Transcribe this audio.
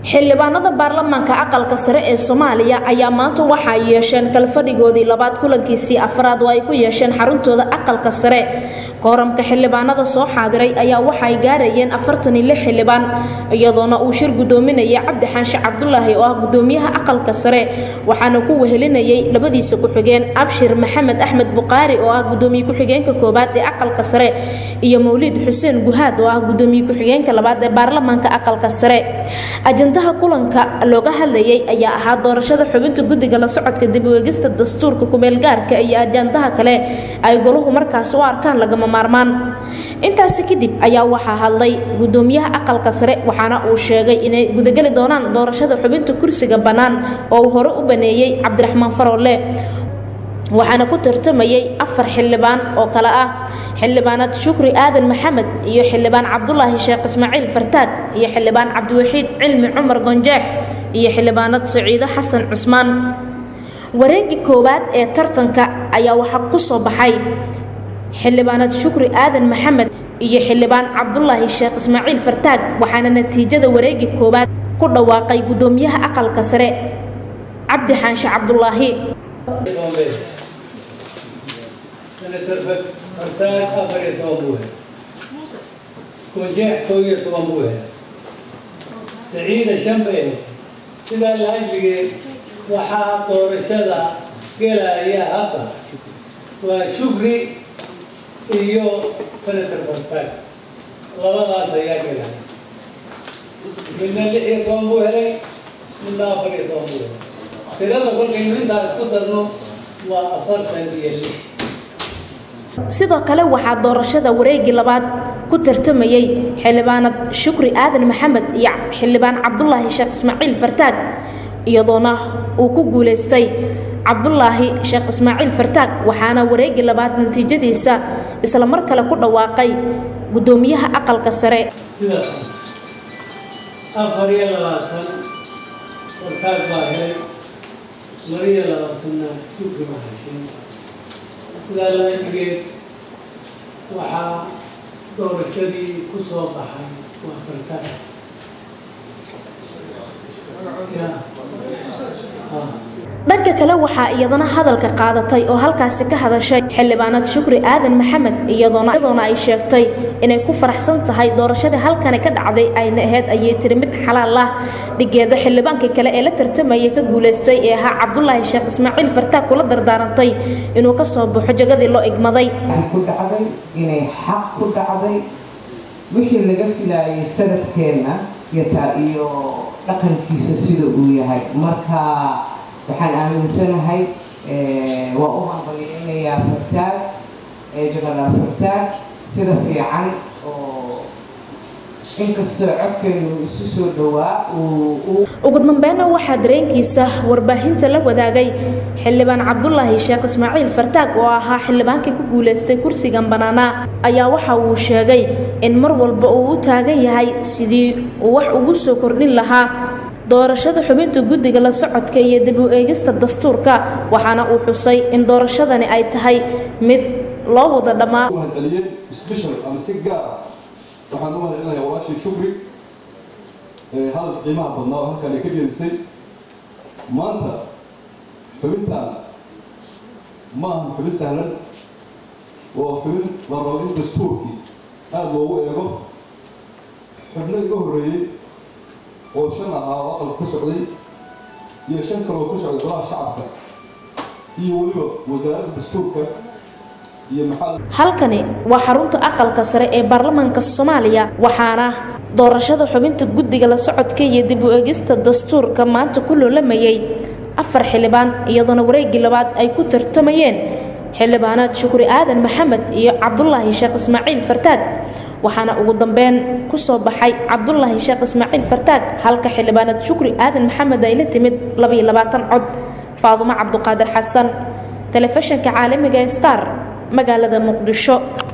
xildhibaanada baarlamaanka aqalka sare ee soomaaliya ayaa maanta waxaa yeesheen kalfadhigoodii labaad kulankiisii afraad oo ay ku yeesheen xaruntooda aqalka sare kooramka xildhibaanada soo xaadiray ayaa waxaay gaarayeen afartan iyo lix xildhibaan iyadoona uu shir gudoominaya cabdi xaanshe cabdulaahi oo ah gudoomiyaha aqalka sare waxaana ku wehelinayay labadiisa ku-xigeen abshir maxamed axmed buqaari oo ah gudoomiye ku-xigeenka koobaad ee aqalka sare iyo mawliid xuseen guhaad oo ah gudoomiye ku-xigeenka labaad ee baarlamaanka aqalka sare ajandaha kulanka looga hadlayay ayaa ahaa doorashada xubinta guddiga la socodka dib u eegista dastuurka kumeelgaarka iyo ajandaha kale ay goluhu markaas u arkaan lagama maarmaan intaasi kadib ayaa waxaa hadlay gudoomiyaha aqalka sare waxaana uu sheegay inay gudageli doonaan doorashada xubinta kursiga bannaan oo uu hore u baneeyey cabdiraxmaan faroole waxaana ku tartamayay afar xildhibaan oo kale ah xildhibaanad shukri aadan maxamed iyo xildhibaan cabdulaahi sheekh ismaaciil fartaag iyo xildhibaan cabdiwaxiid cilmi cumar gonjeex iyo xildhibaanad saciido xasan cusmaan wareegii koowaad ee tartanka ayaa waxaa ku soo baxay xildhibaanad shukri aadan maxamed iyo xildhibaan cabdulaahi sheekh ismaaciil fartaag waxaana natiijada wareegii koowaad ku dhawaaqay gudoomiyaha aqalka sare cabdi xaanshe cabdulaahi senator fartaag afar iyo toban buu helay kunjeex kow iyo toban buu helay saciida shan bay heshay sidaa laajligeed waxaa doorashada gelaya hadda waa shukri iyo senator fartaag labadaas ayaa gelaya midna lix iyo toban buu helay midna afar iyo toban buu helay tirada kolkaynu intaa isku darno waa afartan iyo lix sidoo kale waxaa doorashada wareegii labaad ku tartamayay xildhibaanad shukri aadan maxamed iyo xildhibaan cabdulaahi sheekh ismaaciil fartaag iyadoona uu ku guulaystay cabdulaahi sheekh ismaaciil fartaag waxaana wareegii labaad natiijadiisa isla mar kale ku dhawaaqay gudoomiyaha aqalka sare sidaas afar iyo labaatan fartaag baa helay laba iyo labaatanna shukri baa heshay sidaa laajigeed waxaa doorashadii ku soo baxay waa fartaag dhanka kale waxaa iyadana hadalka qaadatay oo halkaasi ka hadashay xildhibaanad shukri aadan maxamed iyadoona iyadoona ay sheegtay inay ku faraxsan tahay doorashadii halkani ka dhacday ayna ahayd ayay tiri mid xalaal ah dhigeeda xildhibaankii kale ee la tartamayay ka guulaystay ee ahaa cabdulaahi sheekh ismaaciil fartaag kula dardaarantay inuu ka soo baxo jagadii loo igmaday ku dhacday inay xaq ku dhacday wixii laga filaayay sanadkeenna iyo dhaqankiisa sida uu yahay marka waxaan aaminsanahay waa u hambaliyeynayaa fartaag jenaraal fartaag sida fiican oo inkastoo codkeenu isu soo dhowaa ugu dambeynna waxaa dareenkiisa warbaahinta la wadaagay xildhibaan cabdulaahi sheekh ismaaciil fartaag oo ahaa xildhibaankii ku guulaystay kursigan bannaanaa ayaa waxa uu sheegay in mar walba uu u taagan yahay sidii uu wax ugu soo kordhin lahaa doorashada xubinta guddiga la socodka iyo dib u eegista dastuurka waxaana uu xusay in doorashadani ay tahay mid loo wada dhammaa mahadceliyeen special ama si gaar ah waxaan u mahadcelinayaa walaashii shukri hadalka qiimaha badnaa oo halkaan ay ka jeedisay maanta xubintan ma ahan xubin sahlan waa xubin la rabo in dastuurkii aada loogu eego xubno iga horreeyey oo shan ahaa oo aqalka ka socday iyo shan kale oo ka socday golaha shacabka iyo weliba wasaaradda dastuurka iyo maxaa halkani waa xarunta aqalka sare ee baarlamaanka soomaaliya waxaana doorashada xubinta guddiga la socodka iyo dib u eegista dastuurka maanta ku loolamayay afar xildhibaan iyadoona wareegii labaad ay ku tartamayeen xildhibaanaad shukri aadan maxamed iyo cabdulaahi sheekh ismaaciil fartaag waxaana ugu dambeyn ku soo baxay cabdulaahi sheekh ismaaciil fartaag halka xildhibaanad shukri aadan maxamed ay la timid labaiyo labaatan cod faadumo cabduqaadir xasan telefishinka caalamiga star magaalada muqdisho